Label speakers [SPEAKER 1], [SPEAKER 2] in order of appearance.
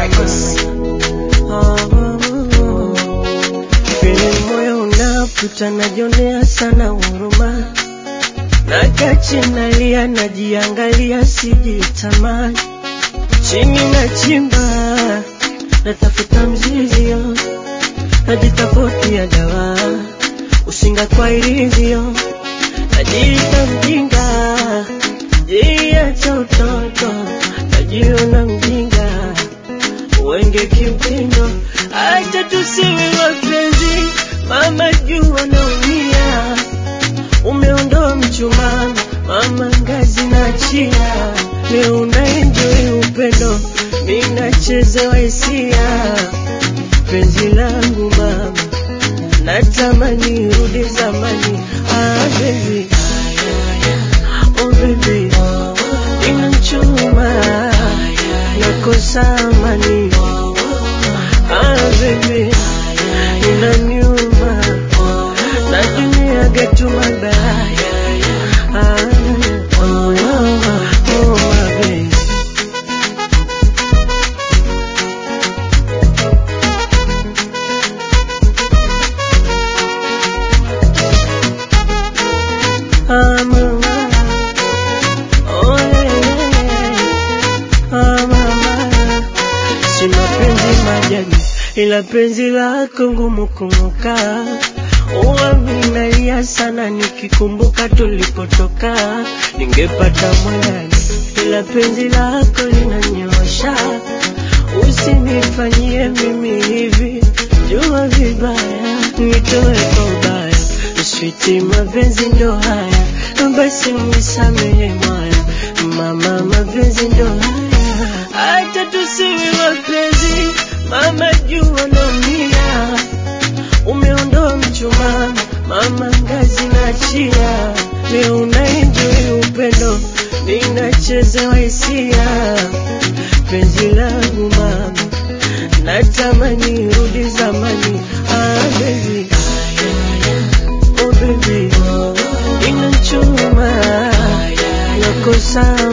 [SPEAKER 1] Records.
[SPEAKER 2] Vile moyo unaputa najionea sana huruma, nakache nalia, najiangalia, sijitamani, chini na chimba, natafuta mzizio, najitafutia dawa, usinga kwa ilivyo, najiita mjinga, jiacha utoto, najiona mjinga wenge kimtindo, acha tusiwe wapenzi, mama jua naumia, umeondoa mchumani, mama ngazi na chia, leo unaenjoy upendo, mimi nachezewa hisia, penzi langu mama, natamani rudi zamani, ah baby, oh baby, inachuma nakosa amani Ah, baby, inaniuma najuniaga tu mabaya Ah, oh, oh, oh, my baby. Ah, mama. Oh, yeah, yeah. Ah, mama. Si mapenzi majani, ila penzi lako ngumu kung'oka. Huwa minalia sana nikikumbuka tulipotoka, ningepata mwandani, ila penzi lako linanyosha. Usinifanyie mimi hivi, jua vibaya, nitoe kwa ubaya, switi mapenzi ndo haya, basi nisamehe mwaya, mama, mapenzi ndo haya, hata tusiwe wapenzi, mama jua naumia, umeondoa mchumani, mama ngazi na chia, leo unaenjoy upendo, ninachezewa hisia, penzi langu mama, natamani rudi zamani, ah baby, oh baby, inachuma, nakosa